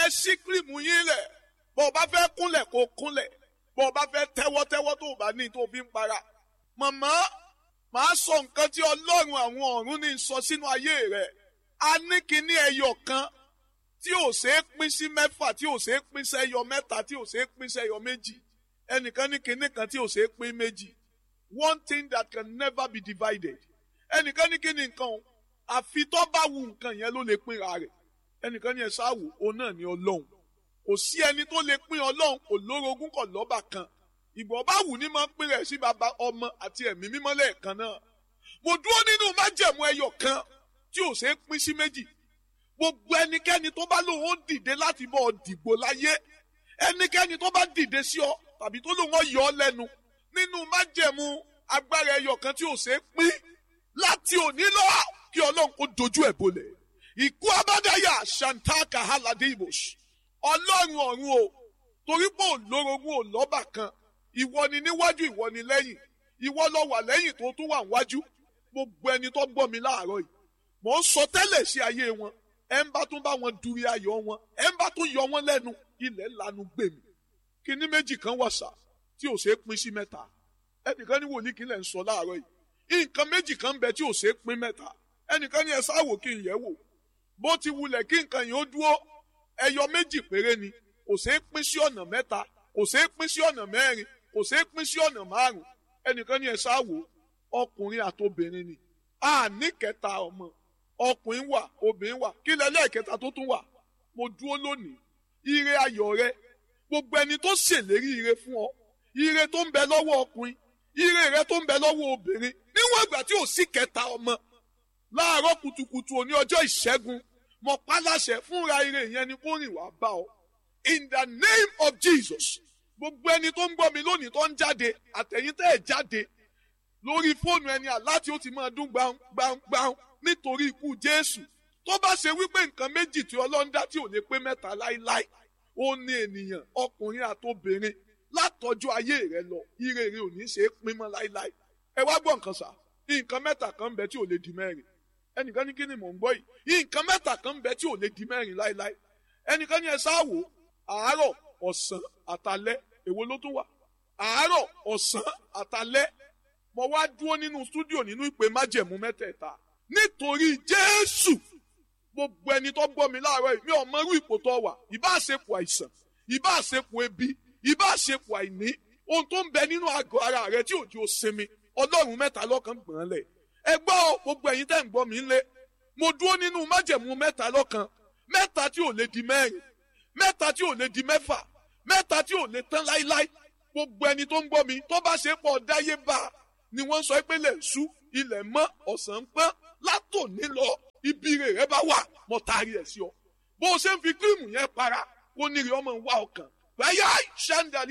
ẹ ṣí kírìmù yín lẹ̀ bó o bá fẹ́ kúnlẹ̀ kó kúnlẹ̀ bó o bá fẹ́ tẹ́wọ́tẹ́wọ́ tó o bá ní tó o fi ń para. màmá màá sọ nǹkan tí ọlọ́run àwọn ọ̀run ní sọ sínú ayé rẹ̀ a ní kíní ẹyọ kan tí ò ṣe é pín sí mẹ́fà tí ò ṣe é pín sẹ́yọ mẹ́ta tí ò ṣe é pín sẹ́yọ méjì ẹnìkan ní kíní kan tí ò ṣe é pín méjì one thing that can never be divided ẹnìkan ní kíní nǹkan o àfi tó bá wu nǹkan yẹn ló lè pínra rẹ̀ ẹnìkan ní ẹ ṣáàwò òun náà ní ọlọ́run kò sí ẹni tó lè pín ọlọ́run kò lórogún kò lọ́bà kan ìgbọ̀n bá wù ní máa ń pín rẹ̀ sí baba ọmọ àti ẹ̀mí mímọ́ lẹ́ẹ̀kan náà mo dúró nínú májẹ̀mú ẹyọ kan tí ò ṣe é pín sí méjì gbogbo ẹnikẹ́ni tó bá lóun ó dìde láti bọ́ ọ dìgbò láyé ẹnikẹ́ni tó bá dìde sí ọ tàbí tó lóun ó yọ ọ lẹ́nu nínú májẹ̀mú agbára ẹyọ kan tí ò ṣe é pín láti òní lọ kí ọlọ́run kó dojú ẹ̀ bolẹ̀ ìkú abádáyà shantaka haladibos ọlọ́run ọ̀run o torí pé òlórogún ò lọ́bà kan ìwọ ni níwájú ìwọ ni lẹ́yìn ìwọ lọ wà lẹ́yìn tó tún wà níwájú gbogbo ẹni tó gbọ́ mi láàárọ̀ yìí mò ń sọ tẹ́lẹ̀ sí ayé wọn ẹ ń bá tún bá wọn duri ayọ̀ wọn ẹ ń bá tún yọ wọn lẹ́nu ilẹ̀ lanu gbèmí kíní méjì kan wà sá tí ò ṣeé pín sí mẹ́ta ẹnìkan ní wòlíì kí lẹ̀ ń sọ láàárọ̀ yìí nǹkan méjì kan bẹ tí ò ṣeé pín mẹ́ta ẹnìkan ní ẹ sáwò kí n yẹ̀ wò bó ti wulẹ̀ kí nǹkan yìí ó dúró ẹyọ méjì péré ni kò ṣeé pín sí ọ̀nà mẹ́ta kò ṣeé pín sí ọ̀nà mẹ́rin kò ṣeé pín sí ọ̀nà márùn ẹnìkan ní ẹ sáwò ọkùnrin àtobìnrin ni a ní kẹta ọmọ ọkùnrin wà obìnrin wà kí lẹ́lẹ́kẹta tó tún wà mo dúró lónìí ire ayọ̀ rẹ gbogbo ẹni tó ṣèlérí ire fún ọ ire tó ń bẹ lọ́wọ́ ọkùnrin ire rẹ tó ń bẹ lọ́wọ́ obìnrin níwọ̀n ìgbà tí ò sí kẹta ọmọ láàárọ̀ kùtùkùtù òní ọjọ́ ìṣẹ́gun mo pa láṣẹ fúnra ire yẹn ni kó rìn wá bá ọ in the name of Jesus gbogbo ẹni tó ń gbọ́ mi lónìí tó ń jáde àtẹ̀yìn tẹ́ ẹ̀ jáde lórí fóònù ẹni àláti ó ti máa dún gbàǹgbàǹ nítorí ikú Jésù tó bá ṣe wípé nǹkan méjì tí Ọlọ́run dá tí ò lè pé mẹ́ta láíláí ó ní ènìyàn ọkùnrin àtobìnrin látọjú ayé rẹ lọ ire rẹ ò ní ṣe é pín mọ́ láíláí ẹ wá gbọ́ nǹkan sà nǹkan mẹ́ta kan ń bẹ tí ò lè di mẹ́rin ẹnìkan ní kí ni mò ń gbọ́ yìí nǹkan mẹ́ta kan ń bẹ tí ò lè di mẹ́rin láíláí ẹnìkan ní ẹ sáwò àárọ̀ ọ̀sán àtalẹ́ èwo ló tún wà àárọ̀ ọ̀sán àtalẹ́ mo wá dúró nínú stúdíò nínú ìpè májẹ̀mú mẹ́tẹ̀ẹ̀ta nítorí Jésù gbogbo ẹni tó gbọ́ mi láàárọ̀ yìí mi ò mọ irú ipò tó wà ìbá àṣepọ̀ àìsàn ìbá àṣepọ̀ ebi ìbá àṣepọ̀ àìní ohun tó ń bẹ nínú àgọ́ ara rẹ tí òjò sinmi ọlọ́run mẹ́ta lọ́kan gbọ̀n lẹ̀ ẹ gbọ́ gbogbo ẹ̀yin tẹ́ ń gbọ́ mi ńlẹ̀ mo dúró nínú májẹ̀mú mẹ́ta lọ́kan mẹ́ta tí ò lè di mẹ́rin mẹ́ta tí ò lè di mẹ́fà mẹ́ta tí ò lè tán láíláí gbogbo ẹni tó ń gbọ́ mi tó bá ṣe pọ̀ dáyé bá ni wọ́n sọ pé lè sú ilẹ̀ mọ́ ọ̀sán pọ́n látòní lọ ibi rẹ̀ bá wà mo taari ẹ̀ sí ọ bó o ṣe ń fi kírìmù yẹn para kó níri ọmọ wa ọkàn báyà ṣáńdà